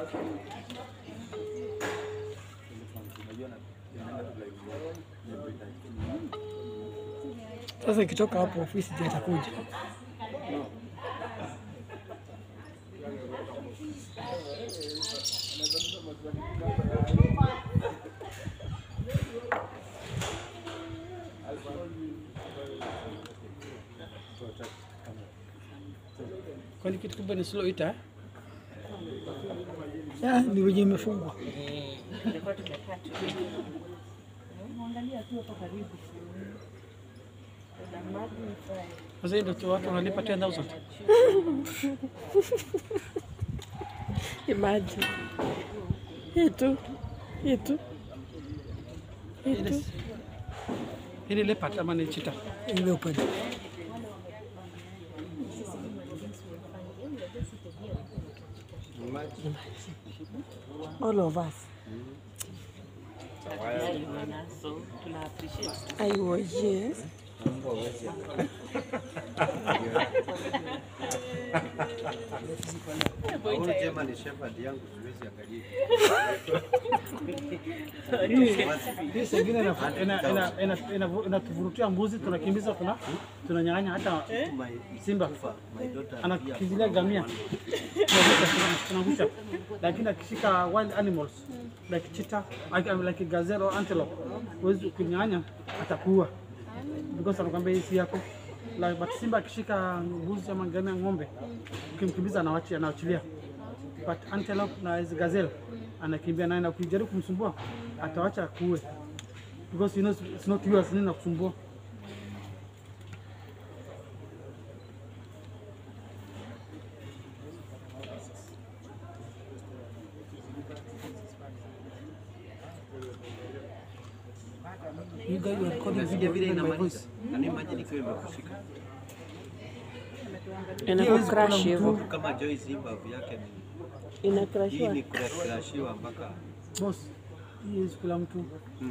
Sasa ikitoka hapo ofisi ndio itakuja. Kwani kitu kubwa ni slow ita? eh? Ya, ni wenye imefungwa. Sasa ndio tu watu wanalipa 10000. Imagine. Hii tu. Hii tu. Hii tu. Hili leopard ama ni cheetah? Hili leopard. All of us. I was yes. Huyu jema ni shepherd yangu, siwezi angalia. Hii sengine inatuvurutia ina, ina, ina, ina, inatuvurutia mbuzi, tunakimbiza tuna tunanyang'anya hata simba My daughter anakimbilia gamia Tunavuta, tunavusha, lakini akishika wild animals like cheetah, like, like gazelle or antelope, huwezi kunyang'anya, atakuua because anakwambia hii si yako. Like, but simba akishika mbuzi ama ngamia, ng'ombe, ukimkimbiza anawachi- anaachilia but antelope na hizi gazelle anakimbia naye na ukijaribu kumsumbua atawacha akuue because you know it's not yours, nini nakusumbua You guys were recording Unasikia video vile even my inamaliza. voice. Can you imagine ikiwa imekushika? Inaku crash hivyo. Mtu kama Joyce hii mbavu yake ni Ina hii crashiwa. ni kurashiwa mpaka Boss, hii is kila mtu.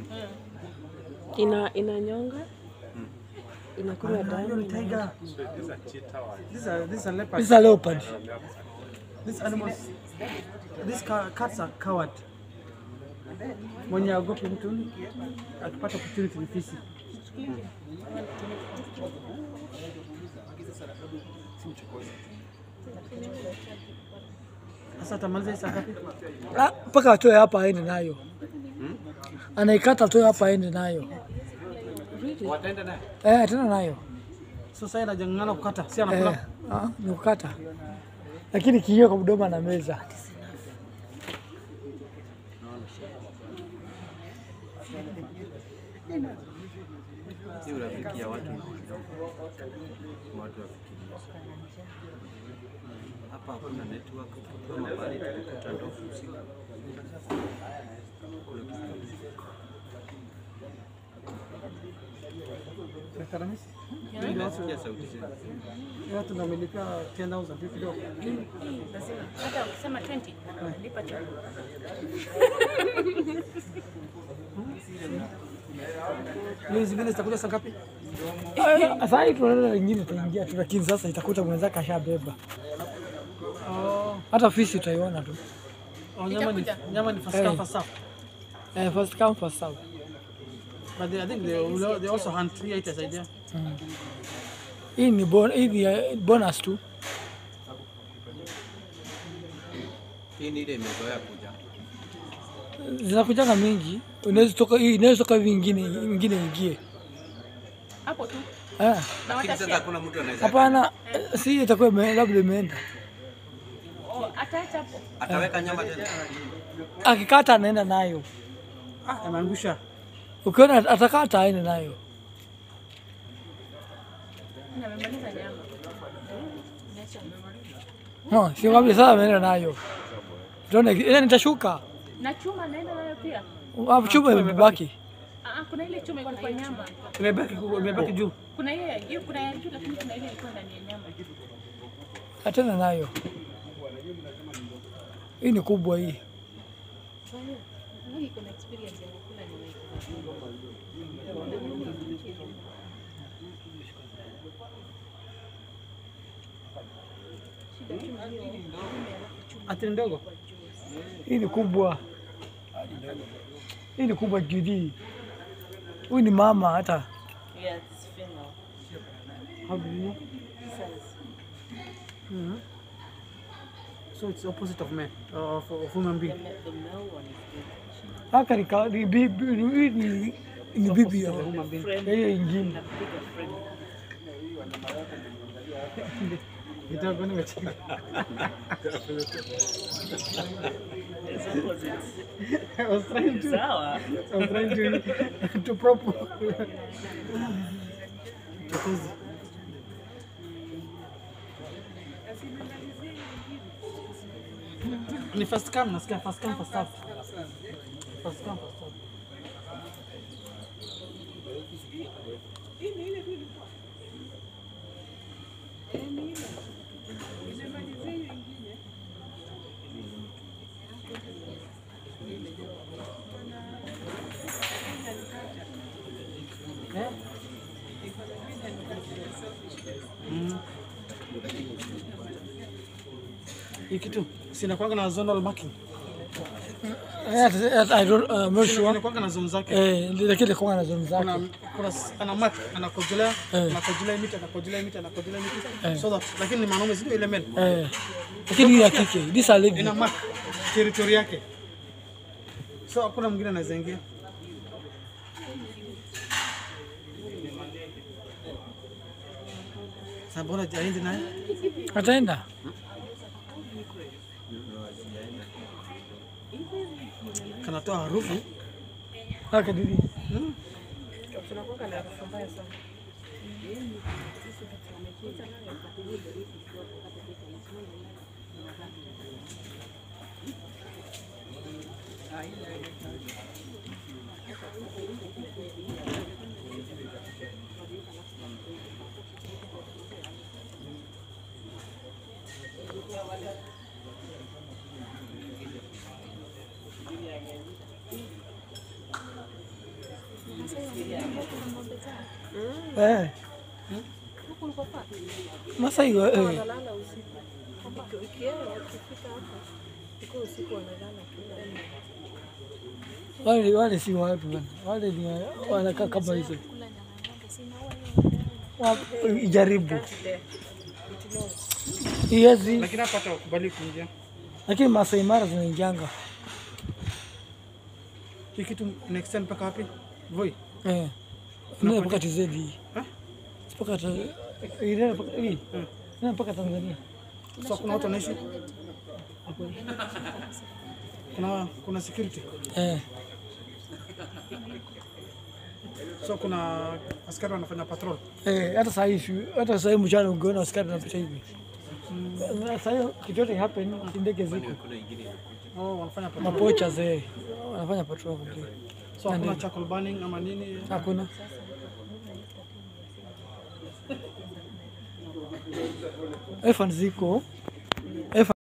Ina inanyonga. Inakunywa Hiyo damu. ni tiger. These are these are leopards. These are leopard. These animals, these ca- cats are coward. Mwenye agopi mtu akipata opportunity ni fisi. Sasa atamaliza hii saa ngapi? Ah, mpaka atoe hapa aende nayo. Anaikata atoe hapa aende nayo. wataenda naye. Eh, atenda nayo. So sasa anajang'ang'ana kukata, si Eh, anakula. ah, ni kukata. Lakini kiio kwa mdomo na meza. Hii urafiki ya watu watu wafikiria. Hapa hakuna network kama pale tulikuta ndovu usiku. Kule Dr. Hamisi, Nasikia sauti zile. hii watu namelipia 10,000 vipi kidogo? Hata ukisema 20 lipa tu. Hiyo zingine zitakuja saa ngapi? Eh, Sasa hii tunaenda lingine itaingia tu, lakini sasa itakuta mwenzake ashabeba. Oh, Hata fisi utaiona tu. oh, nyama ni nyama ni first come first serve. Eh, first come first serve. But they, I think they, will- they also hunt hii haitasaidia. Hii ni bon, hii ni eh, bonus tu. Hii ni ile imezoea kuja. Zinakujanga mingi. Unaweza toka hii inaweza toka hivi ingine ingine ingie. Hapo tu. Eh, Na Lakini sasa watashare. hakuna mtu anaweza hapana, eh, si itakuwa ime- labda imeenda. Oh, ataacha hapo. ataweka nyama tena. Akikata anaenda nayo. Ah, ameangusha. Ukiona atakata aende nayo. Na amemaliza nyama. Niacha. No, si kwambia sasa ameenda nayo. Tuone ile nitashuka. Na chuma naenda nayo pia. Hapo chuma imebaki. Ah, ah, kuna ile chuma iko kwa nyama. Imebaki kubwa, imebaki juu. Kuna ile hiyo kuna ya juu lakini kuna ile ilikuwa ndani ya nyama. Atenda nayo. Hii ni kubwa hii. Hii kuna experience ya kukula nyama. Ati ni ndogo. Hii ni kubwa, hii ni kubwa Judy. Huyu ni mama hata Yeah, it's female. How do you know? Size. Mhm. So it's opposite of men, uh, of, of human The, being. ma- the male one is big. haka ni ka- ni bibi, hii ni, ni bibi ya Of human being. Friend, ya hiyo ingine. a bigger friend. Nitakuwa nimecheka. It's opposite. I was trying to, Sawa. I was trying to, to prop. Chokozi. Ni first come, nasikia first come, first serve. First come, first serve. Eh? Mm. Hii kitu sinakwanga na zonal marking. Hata- hata I don't, uh, I'm not sure. Inakwanga na zone zake. Eh, lakini kwa na zoni kuna, zake. kuna s- ana mark anakojolea Eh. anakojolea miti anakojolea miti anakojolea miti so that lakini ni mwanaume sio ile men Eh, lakini hii ya kike, this a lady. ina mark territory yake so hakuna mwingine anaweza ingia sasa bora aende naye Ataenda? kanatoa harufu Haka didi. Tunakuwa na harufu mbaya sana. Eh. Masai wa- eh. Wanalala usiku. Iki- Ikienda wakifika hapa, iko usiku wanalala kila Wale wale si watu bana. Wale ni wa- wanakaa kama hizo. Wa- Ijaribu. Iwezi, lakini hapa hata wakubali kuingia lakini Masai Mara zinaingianga. hii kitu ina extend mpaka wapi voi Eh. Ndio mpaka TZ. Eh? Mpaka ta ile mpaka hii. Ndio mpaka Tanzania. so kuna watu wanaishi kuna kuna security Eh. so kuna askari wanafanya patrol Eh, hata saa hii shu- hata saa hii mchana ungeona askari anapita hivi. Na Saa hiyo kitu yote happen, si ndege ziko. oh, wanafanya patrol Mapocha zee wanafanya patrol kule. so hakuna charcoal burning ama nini Hakuna. Efan ziko